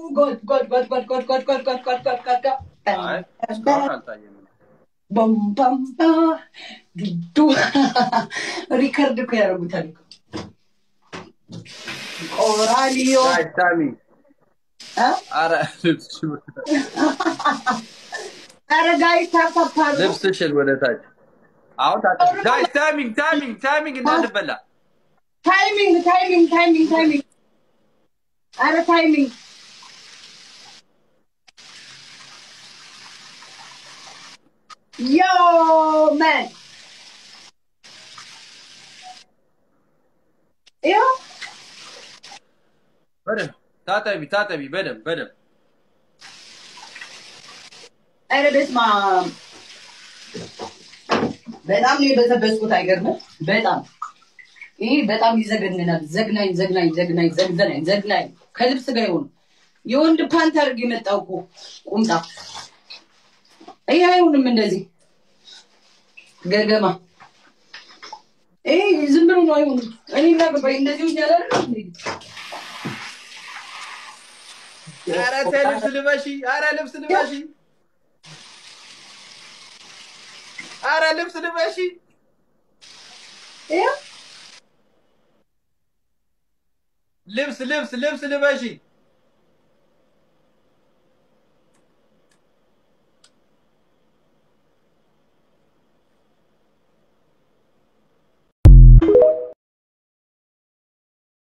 ጎድ ጎድ ጎድ ጎድ ጎድ ጎድ ጎድ ጎድ ጎድ ጎድ ጎድ ጎድ አይ እስካሁን አልታየም። በም በም ባ ዱዱ ሪከርድ እኮ ያደርጉታል እኮ ቆራሊዮ ጋይስ ታሚ እ? ኧረ ልብስሽ ኧረ ጋይስ ታፕታፕ አድርጉ። ልብስሽን ወደ ታች አሁን ታጠቢ። ጋይስ ታይሚንግ ታይሚንግ ታይሚንግ እንዳንበላ ታይሚንግ ታይሚንግ ታይሚንግ ታይሚንግ ኧረ ታይሚንግ ዮ መን ይኸው በደንብ ታጠቢ ታጠቢ በደንብ በደንብ ኧረ በስመ አብ በጣም ነው የበዘበዝኩት። አይገርምም? በጣም ይሄ በጣም ይዘገንናል። ዘግናኝ ዘግናኝ ዘግናኝ ዘግናኝ ዘግናኝ ከልብስ ጋር ይሆኑ የወንድ ፓንት አድርግ የመጣው እኮ ቁምጣ ይሄ አይሆንም። እንደዚህ ገገማ ይሄ ዝም ብሎ ነው አይሆንም። እኔ እናገባኝ እንደዚህ ሆኜ አላደርግም እንዴ? ኧረ ተይ ልብስ ልበሺ ኧረ ልብስ ልበሺ ኧረ ልብስ ልበሺ ይኸው ልብስ ልብስ ልብስ ልበሺ